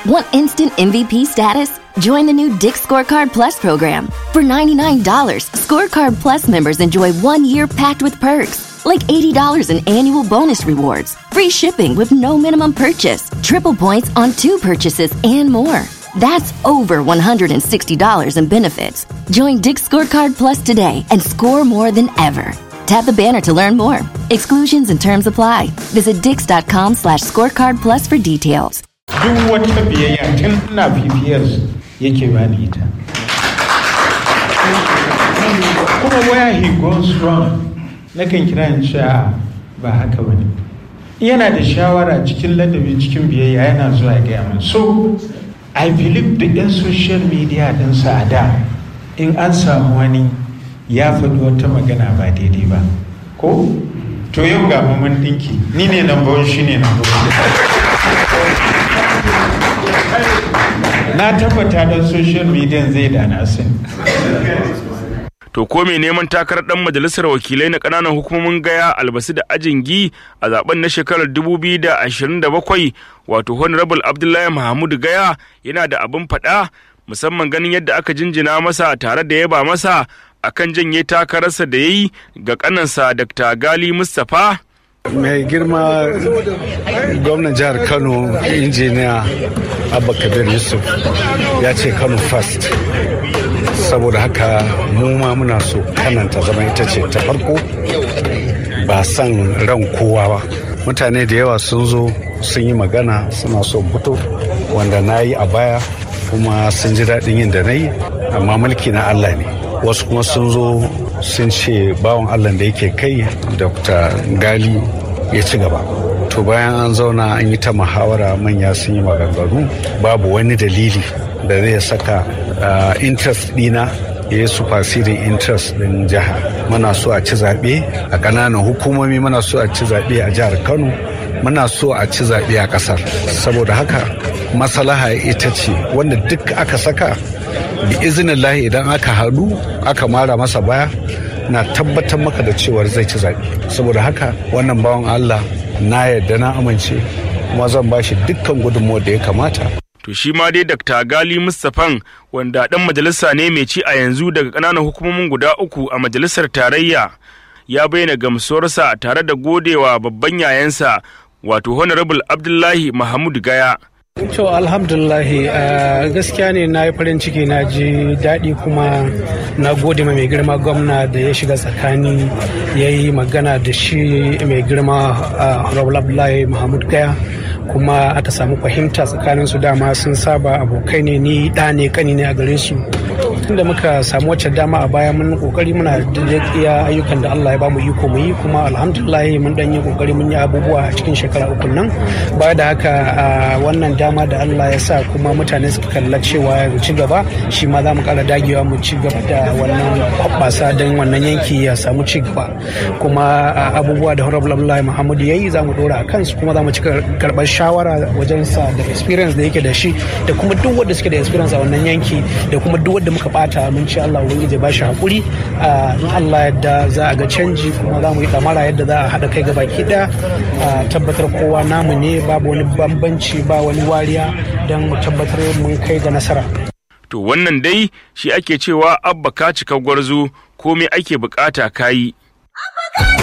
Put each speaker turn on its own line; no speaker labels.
Want instant MVP status? Join the new Dick Scorecard Plus program. For $99, Scorecard Plus members enjoy one year packed with perks, like $80 in annual bonus rewards, free shipping with no minimum purchase, triple points on two purchases, and more. That's over $160 in benefits. Join Dick Scorecard Plus today and score more than ever. Tap the banner to learn more. Exclusions and terms apply. Visit dix.com slash scorecard plus for details.
duk wata biyayya tun ina bibiyar yake bani ita kuma where he goes wrong nakan kira in cewa ba haka bane yana da shawara cikin ladabi cikin biyayya yana zuwa ya gaya min so i believe da yan social media din sa a da in an samu wani ya faɗi wata magana ba daidai ba ko to yau ga mun dinki ni ne number one shi ne number one na tabbata don social media zai da na sani
To ko mai neman takarar dan majalisar wakilai na kananan hukumomin gaya albasu da ajingi a zaben na shekarar 2027 wato Honorable Abdullahi Mahamudu Gaya yana da abin faɗa musamman ganin yadda aka jinjina masa tare da yaba masa akan janye takararsa da ya yi ga kanansa Dr. Gali Mustapha
mai girma gwamnan jihar kano injiniya abba kabir yusuf ya ce kano first saboda haka mu ma muna so kananta zama ita ce ta farko ba san ran kowa ba mutane da yawa sun zo sun yi magana suna so fito wanda na yi a baya kuma sun ji daɗin yin da na yi amma mulki na allah ne wasu kuma sun zo sun ce bawan allah da yake kai dr gali ya ci gaba to bayan an zauna an yi ta muhawara manya sun yi maganganu babu wani dalili da zai saka interest dina ya yi superseding interest din jiha muna so a ci zaɓe a ƙananan hukumomi muna so a ci zaɓe a jihar kano muna so a ci zaɓe a ƙasar saboda haka masalaha ita ce wanda duk aka saka bi izinin idan aka haɗu aka mara masa baya na tabbatar maka da cewar zai ci zaɓe saboda haka wannan bawan allah na yarda na amince kuma zan ba shi dukkan gudunmawar da ya kamata
to shi ma dai Dr. Gali Mustafan wanda dan majalisa ne mai ci a yanzu daga ƙananan hukumomin guda uku a majalisar tarayya ya bayyana gamsuwarsa tare da godewa babban yayansa wato honorable Abdullahi Mahmud Gaya
To alhamdulahi gaskiya ne na yi farin ciki na ji daɗi kuma na gode mai girma gwamna da ya shiga tsakani ya yi magana da shi mai girma Honorable Abdullahi Muhammad Gaya kuma aka samu fahimta tsakanin su dama sun saba abokai ne ni ɗa ne kani ne a gare su tunda muka samu wacce dama a baya mun kokari muna da iya ayyukan da Allah ya bamu iko mu yi kuma alhamdulillah mun dan yi kokari mun yi abubuwa a cikin shekara uku nan baya da haka wannan dama da Allah ya sa kuma mutane suka kalla cewa mu ci gaba shi ma za mu kara dagewa mu ci gaba da wannan hoɓɓasa don wannan yanki ya samu ci gaba kuma abubuwa da honorable Abdullahi Muhammadu ya yi za mu dora a kansu kuma za mu ci karɓar shawara wajen sa da experience da yake da shi da kuma duk wanda suke da experience a wannan yanki da kuma duk wanda muka bata mun ci Allah ubangiji ba shi hakuri in Allah yadda za a ga canji kuma za mu yi damara yadda za a haɗa kai ga baki ɗaya tabbatar kowa namu ne babu wani bambanci ba wani wariya don mu tabbatar mun kai ga nasara.
To wannan dai shi ake cewa abba ka cika gwarzo komai ake bukata kayi.